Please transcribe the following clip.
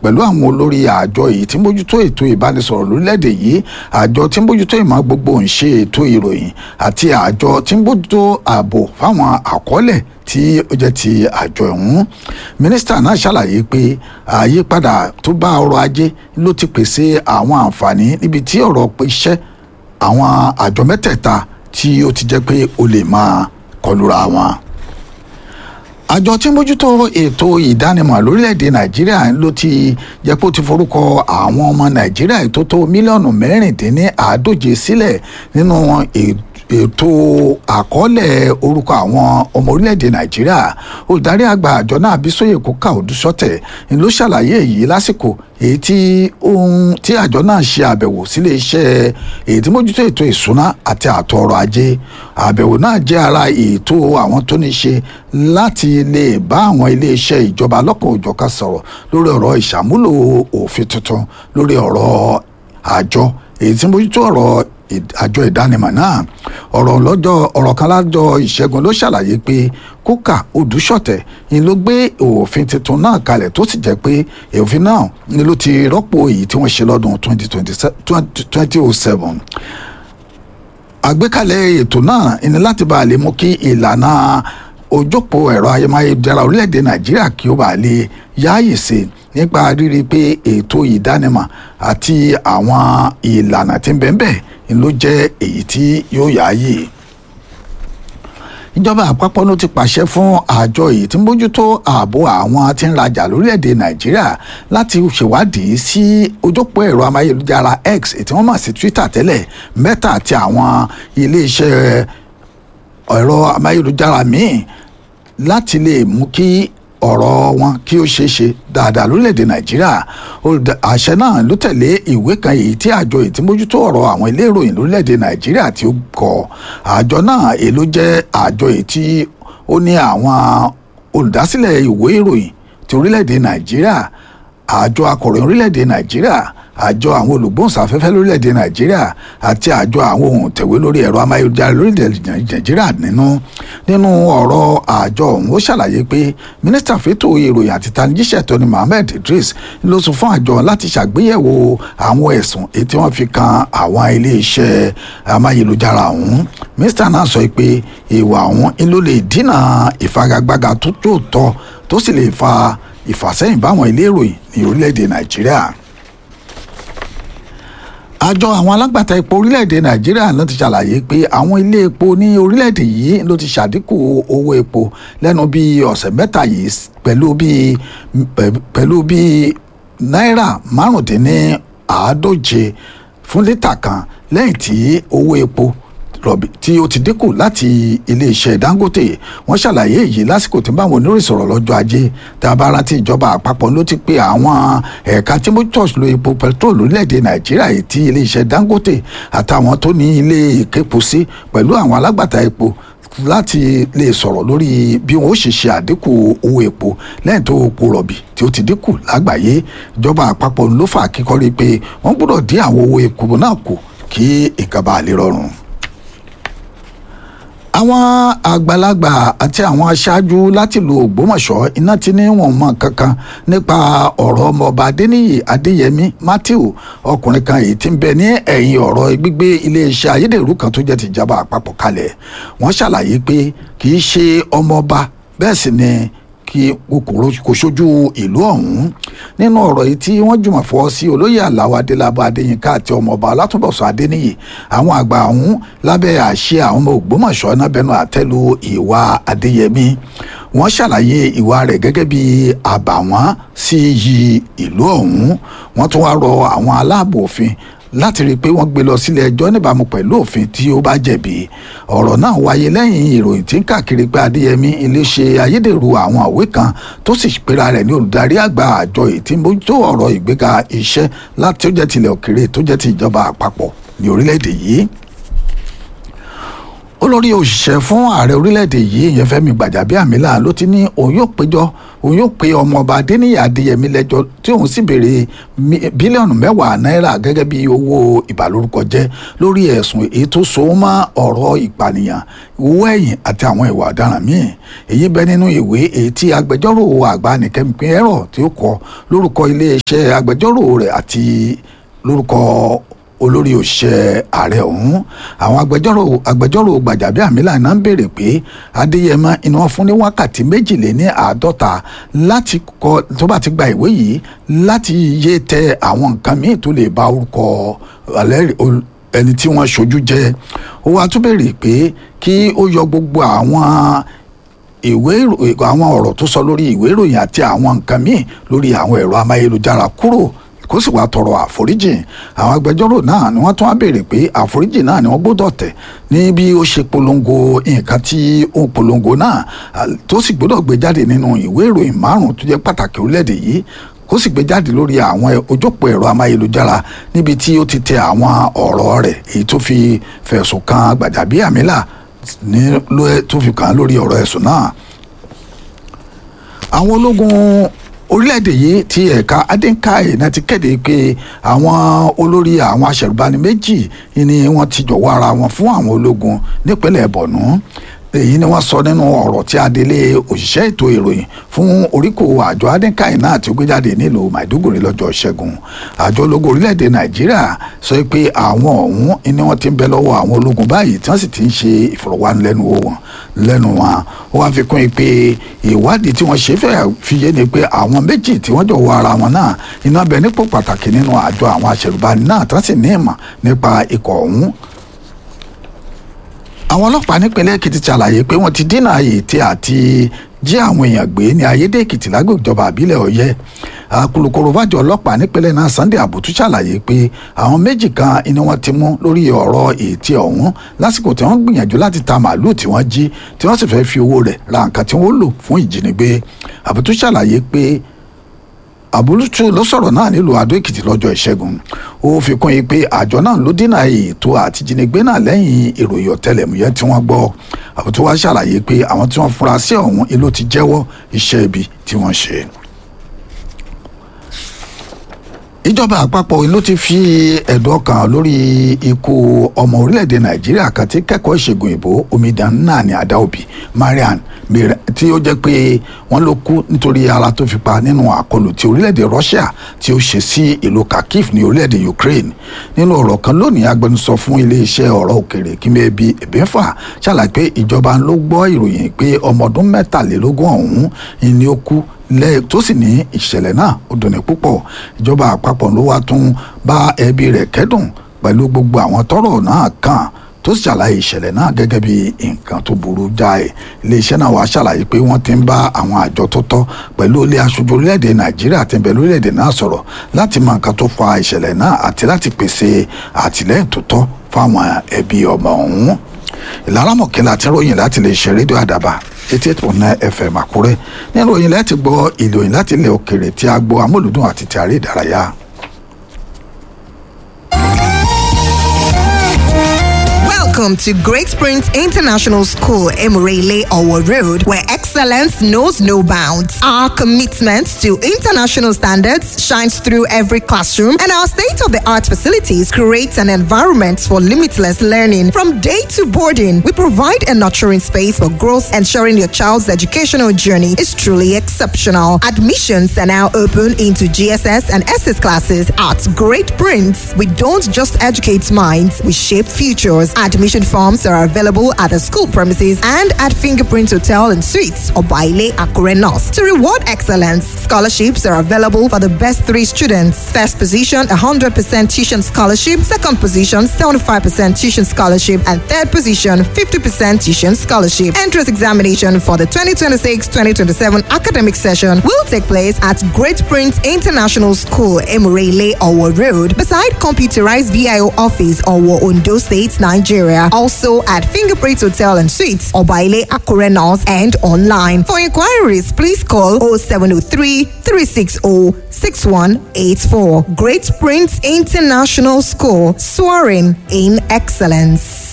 pẹ̀lú àwọn olórí àjọ yìí tí ń bójútó ètò ìbánisọ̀rọ̀ lórílẹ̀‐èdè yìí àjọ tí ń bójútó ìmọ̀ gbogbo ń ṣe ètò ìròyìn àti àjọ tí ń bójútó ààbò fáwọn àkọọ́lẹ̀ tí ó jẹ́ ti àjọ ọ̀hún mínísítà náà ṣàlàyé pé àyípadà tó bá ọrọ̀ ajé ló ti pèsè àwọn àǹfààní níbi tí ọ̀rọ̀ iṣẹ́ àwọn àjọ mẹ́tẹ̀ẹ̀ta tí ó ti jẹ́ pé ó lè máa kọlura wọn àjọ tí ń bójútó ètò ìdánimọ̀ lórílẹ̀‐èdè nàìjíríà ló ti jẹ́ pé ó ti forúkọ àwọn ọmọ nàìjíríà tó tó mílíọ̀nù mẹ́rìndínláàádóje sílẹ̀ nínú ètò àkọọ́lẹ̀ orúkọ àwọn ọmọ orílẹ̀‐èdè nàìjíríà olùdarí àgbà àjọ náà bísóyè kókà òdúsọ́tẹ̀ ni ló ṣàlàyé èyí lásìkò èyí tí ohun tí àjọ náà ṣe àbẹ̀wò sílé iṣẹ́ èyí tí mójútó ètò ìsúná àti àtọ̀ ọrọ̀ ajé àbẹ̀wò náà jẹ́ ara ètò àwọn tó ní ṣe láti lè bá àwọn iléeṣẹ́ ìjọba lọ́kàn òjọ̀kan sọ̀rọ̀ lórí ọ̀rọ̀ ìṣàmúlò òfin tuntun lórí ọ̀rọ̀ àjọ èyí tí mójútó ọ̀rọ̀ àjọ ìdánimọ̀ náà ọ̀rọ̀ lọ́jọ́ ọ̀rọ̀ kan lájọ ìṣẹ́gun ló ṣàlàyé pé kókà odùṣọ̀tẹ̀ ni ló gbé òfin tuntun náà kalẹ̀ tó sì jẹ́ pé òfin náà ni ló ti rọ́pò èyí tí wọ́n ṣe lọ́dún 2007 àgbékalẹ̀ ètò náà ni láti bá a lè mú kí ìlànà ojópò ẹ̀rọ ayémáyédára orílẹ̀-èdè nàìjíríà kí ó bá lè yáàyè sí nípa rírí pé ètò ìdánimọ̀ àti àwọn ìlànà tí ń bẹ́ẹ̀ bẹ́ẹ̀ ló jẹ́ èyí tí yóò yáàyè ìjọba àpapọ̀ ló ti pàṣẹ fún àjọ yìí tí ń bójútó ààbò àwọn tí ń rajà lórílẹ̀‐èdè nàìjíríà láti ṣèwádìí sí ojópó ẹ̀rọ amáyélujára x èyí tí wọ́n mọ̀ sí twitter tẹ́lẹ̀ mẹ́ta àti àwọn iléeṣẹ́ ẹ̀rọ amáyélujára míì láti lè mú kí ọ̀rọ̀ wọn kí ó ṣeé ṣe dáadáa lórílẹ̀‐èdè nàìjíríà àṣẹ náà ló tẹ̀lé ìwé kan èyí tí àjọ èyí tí mójútó ọ̀rọ̀ àwọn ilé ìròyìn lórílẹ̀‐èdè nàìjíríà tí ó kọ àjọ náà èló jẹ́ àjọ èyí tí ó ní àwọn olùdásílẹ̀ ìwé ìròyìn ti orílẹ̀‐èdè nàìjíríà àjọ akọ̀ròyìn orílẹ̀‐èdè nàìjíríà àjọ àwọn olùgbóhùnsáfẹ́fẹ́ lórílẹ̀‐èdè nàìjíríà àti àjọ àwọn ohun tẹ̀wé lórí ẹ̀rọ amáyélujára lórílẹ̀‐èdè nàìjíríà nínú nínú ọ̀rọ̀ àjọ ọ̀hún ó ṣàlàyé pé mínísítà fẹ́tò ìròyìn àti tanijíṣẹ́ tóní mohammed idris ló sọ fún àjọ láti ṣàgbéyẹ̀wò àwọn ẹ̀sùn èyí tí wọ́n fi kan àwọn iléeṣẹ́ amáyélujára ọ̀hún mínísítà náà sọ pé ìwà ọ̀hún ló lè dínà ìfagagbága tó tó tọ́ tó sì lè fa ìfàsẹ́yìn báwọn ilé ìròyìn ní orílẹ̀-èdè nàìjíríà àjọ àwọn alágbàtà epo orílẹ̀-èdè nàìjíríà ló ti ṣàlàyé pé àwọn ilé epo ní orílẹ̀-èdè yìí ló ti ṣàdínkù owó epo lẹ́nu bíi ọ̀sẹ̀ mẹ́ta yìí pẹ̀lú bíi pẹ̀lú bíi náírà márùndínláàádóje fún lítà kan lẹ́yìn tí owó epo rọ̀bì tí ó ti dínkù láti iléeṣẹ́ dangote wọ́n ṣàlàyé èyí lásìkò tí báwọn oníròyìn sọ̀rọ̀ lọ́jọ́ ajé tá a bá rántí ìjọba àpapọ̀ ló ti pe àwọn ẹ̀ka tí motors lo epo petrol lórílẹ̀‐èdè nàìjíríà yìí tí iléeṣẹ́ dangote àtàwọn tó ní ilé ìképo sí pẹ̀lú àwọn alágbàtà epo láti lè sọ̀rọ̀ lórí bí wọ́n ó ṣe ṣe àdínkù owó epo lẹ́yìn tó epo rọ̀bì tí ó ti dínkù lágbàáyé ìjọba àpapọ̀ ló fà kíkọ́rí pé wọ́n gbọ́dọ̀ dín àwọn owó epo náà kù kí nǹkan bá lè rọrùn àwọn àgbàlagbà àti àwọn aṣáájú láti lu ògbómọ̀ṣọ́ iná tí ní wọn mọ kankan nípa ọ̀rọ̀ ọmọọba adéníyì adéyẹmí matthew ọkùnrin kan èyí tí ń bẹ ní ẹ̀yìn ọ̀rọ̀ gbígbé iléeṣẹ́ ayédèrú kan tó jẹ́ tìjọba àpapọ̀ kalẹ̀ wọ́n ṣàlàyé pé kì í ṣe ọmọọba bẹ́ẹ̀ sì ni kí kò ṣojú ìlú ọ̀hún nínú ọ̀rọ̀ yìí tí wọ́n jùmọ̀ fọ́ sí olóyè aláwọ̀ adélábọ̀ adéyínká àti ọmọọba alátúbọ̀sọ adéníyì àwọn àgbà ọ̀hún lábẹ́ àṣẹ àwọn ọmọ ògbómọ̀ṣọ́ náà bẹnu àtẹ́lu ìwà adéyẹmí wọ́n ṣàlàyé ìwà rẹ̀ gẹ́gẹ́ bí àbàwọ́n sí iyì ìlú ọ̀hún wọ́n tún wá rọ àwọn aláàbò òfin láti rí i pé wọ́n gbé lọ sílé ẹjọ́ níbàámu pẹ̀lú òfin tí ó bá jẹ̀bi ọ̀rọ̀ náà wáyé lẹ́yìn ìròyìn tí ń káàkiri pé adéyẹmí iléeṣẹ́ ayédèrú àwọn àwé kan tó sì pera rẹ̀ ní olùdarí àgbà àjọ ètí mójútó ọ̀rọ̀ ìgbéga iṣẹ́ láti tó jẹ́ tilẹ̀ òkèrè tó jẹ́ ti ìjọba àpapọ̀ ní orílẹ̀-èdè yìí olórí òṣìṣẹ́ fún ààrẹ orílẹ̀-èdè yìí ìyẹn Fẹ́mi Gbàjàbíàmílà ló ti ní òun yóò péjọ òun yóò pe ọmọọba adéníyì adéyẹmí lẹ́jọ́ tí òun sì béèrè bílíọ̀nù mẹ́wàá náírà gẹ́gẹ́ bí owó ìbàlórúkọ jẹ́ lórí ẹ̀sùn èyí tó so mọ́ ọ̀rọ̀ ìpànìyàn owó ẹ̀yìn àti àwọn ìwà ọ̀daràn míì èyí bẹ nínú ìwé èyí tí agbẹjọ́rò àgbà nìkẹ́mi ẹ̀rọ tí ó kọ lórúkọ iléeṣẹ́ agbẹjọ́rò rẹ̀ àti lórúkọ olórí òṣìṣẹ́ ààrẹ ọ̀hún àwọn agbẹjọ́rò agbẹjọ́rò gbàjàbíàmílà náà ń béèrè pé adéyẹmọ iná wọn fún ní wákàtí méjìléní àádọ́ta láti kọ tó bá ti gba ìwé yìí láti yé tẹ àwọn nǹkan míì tó lè ba orúkọ ẹni tí wọ́n ṣojú jẹ́ ó wá tún béèrè pé kí ó yọ gbogbo àwọn ìwé àwọn ọ̀rọ̀ tó sọ lórí ìwé ìròyìn àti àwọn nǹkan míì lórí àwọn ẹ̀rọ amáyélujára kúrò kó sì wá tọrọ àforíjì àwọn agbẹjọ́rò náà ni wọ́n tún á béèrè pé àforíjì náà ni wọ́n gbọ́dọ̀ tẹ̀ ní bí ó ṣe polongo nǹkan tí ó polongo náà tó sì gbọ́dọ̀ gbé jáde nínú ìwé ìròyìn márùn-ún tó jẹ́ pàtàkì orílẹ̀-èdè yìí kó sì gbé jáde lórí àwọn ojópò ẹ̀rọ amáyélujára níbi tí ó ti tẹ àwọn ọ̀rọ̀ rẹ̀ èyí tó fi fẹ̀sùn kan Gbàjàbíàmílà ní tó fi kàn án lórí ọ̀rọ̀ ẹ̀sùn náà àwọn ológun orílẹ̀-èdè yìí ti ẹ̀ka adínkáì náà ti kéde pé àwọn olórí àwọn aṣẹ̀rùbani méjì ni wọ́n ti jọ̀wọ́ ara wọn fún àwọn ológun nípínlẹ̀ Borno èyí ni wọ́n sọ nínú ọ̀rọ̀ tí adelé òṣìṣẹ́ ètò ìròyìn fún oríkò àjọ adínkáì náà tí ó gbé jáde nílùú Maiduguri lọ́jọ́ Ṣẹ́gun àjọ ológun orílẹ̀-èdè Nàìjíríà sọ pé àwọn ọ̀hún ni wọ́n ti ń bẹ lọ́wọ́ àwọn ológun báyìí tí wọ́n sì ti ń ṣe ìfọ̀rọ̀wánilẹ́nuwò wọn lẹ́nu wọn ó wá fi kún un pé ìwádìí tí wọ́n ṣe fẹ́ fi yé ni pé àwọn méjì tí wọ́n jọ wọ ara wọn náà iná bẹ nípò pàtàkì nínú àjọ àwọn aṣẹ̀rùbani náà tí wọ́n sì ní ìmọ̀ nípa ikọ̀ ọ̀hún àwọn ọlọ́pàá nípínlẹ̀ Èkìtì ṣàlàyé pé wọ́n ti dínà ètè àti jí àwọn èèyàn gbé ní ayédè Èkìtì lágbègbè ìjọba àbílẹ̀ Ọ̀yẹ́ akulukoro fàjọ ọlọ́pàá nípínlẹ̀ náà Sunday Abutu ṣàlàyé pé àwọn méjì kan ni wọ́n ti mú lórí ọ̀rọ̀ ètè ọ̀hún lásìkò tí wọ́n gbìyànjú láti ta màálùú tí wọ́n jí tí wọ́n sì fẹ́ fi owó rẹ̀ ra nǹkan tí wọ́n lò fún ìjínigbé Abutu ṣàlàyé pé àbúrútú ló sọ̀rọ̀ náà nílùú Adó Èkìtì lọ́jọ́ ìṣẹ́gun ó fi kún yìí pé àjọ náà ló dínà ètò àtijínigbé náà lẹ́yìn ìròyìn ọ̀tẹlẹ̀múyẹ́ tí wọ́n gbọ́ àbútú wá ṣàlàyé pé àwọn tí wọ́n fura sí ọ̀hún ìlú ti jẹ́wọ́ iṣẹ́ ibi tí wọ́n ṣe ìjọba àpapọ̀ ló ti fi ẹ̀dùn ọkàn lórí ikú ọmọ orílẹ̀-èdè nàìjíríà kan tí kẹ́kọ̀ọ́ ìṣègùn ìbò omidan náà ní àdáòbí marian tí ó jẹ́ pé wọ́n ló kú nítorí ara tó fi pa nínú àkọlù ti orílẹ̀-èdè russia tí ó ṣe sí ìlú kharkiv ní orílẹ̀-èdè ukraine nínú ọ̀rọ̀ kan lónìí agbẹnusọ fún iléeṣẹ́ ọ̀rọ̀ òkèrè kímẹ́bí ẹ̀bẹ́fà ṣàlàyé pé ìjọba ló gbọ́ ìròyìn pé ọmọ ọdún mẹ́tàlélógún ọ̀hún ni ó kú lẹ́yìn tó sì ní ìṣẹ̀lẹ̀ náà ó dùn ní púpọ̀ ìjọba àpapọ̀ ló wá tún bá ẹbí rẹ̀ kẹ́dùn pẹ̀lú gbogbo àwọn tọ́rọ̀ náà kàn tó sì ṣàlàyé ìṣẹ̀lẹ̀ náà gẹ́gẹ́ bí nǹkan tó burú jáì iléeṣẹ́ náà wàá ṣàlàyé pé wọ́n ti ń bá àwọn àjọ tó tọ́ pẹ̀lú ilé aṣojú orílẹ̀-èdè nàìjíríà tí ń bẹ lórílẹ̀-èdè náà sọ̀rọ̀ láti mọ nǹkan tó fa ìṣẹ̀lẹ̀ náà àti láti pèsè àtìlẹ́yìn tó tọ́ fáwọn ẹbí ọmọ ọ̀hún ìlara mọ̀kẹ́lá tí ròyìn láti lè ṣe rédíò àdàbà eighty eight point nine fm àkúrẹ́ nínú ìròyìn láti gbọ́ ìròyìn láti ilẹ̀ òkèrè tí a gbọ́ amúlùdùn àti ti àárẹ̀ ìdárayá. Welcome to Great Springs International School, Emirele Owo Road, where excellence knows no bounds. Our commitment to international standards shines through every classroom, and our state of the art facilities create an environment for limitless learning. From day to boarding, we provide a nurturing space for growth, ensuring your child's educational journey is truly exceptional. Admissions are now open into GSS and SS classes at Great Prince. We don't just educate minds, we shape futures. Admission forms are available at the school premises and at Fingerprint Hotel and Suites or Baile Akure North. To reward excellence, scholarships are available for the best three students. First position, 100% tuition scholarship. Second position, 75% tuition scholarship. And third position, 50% tuition scholarship. Entrance examination for the 2026-2027 academic session will take place at Great Prince International School, Emirele, Owo Road, beside computerized VIO office, Owo, Ondo State, Nigeria. Also at Fingerprint Hotel and Suites, Obaile Akure North, and online. For inquiries, please call 0703 360 6184. Great Prince International School, soaring in excellence.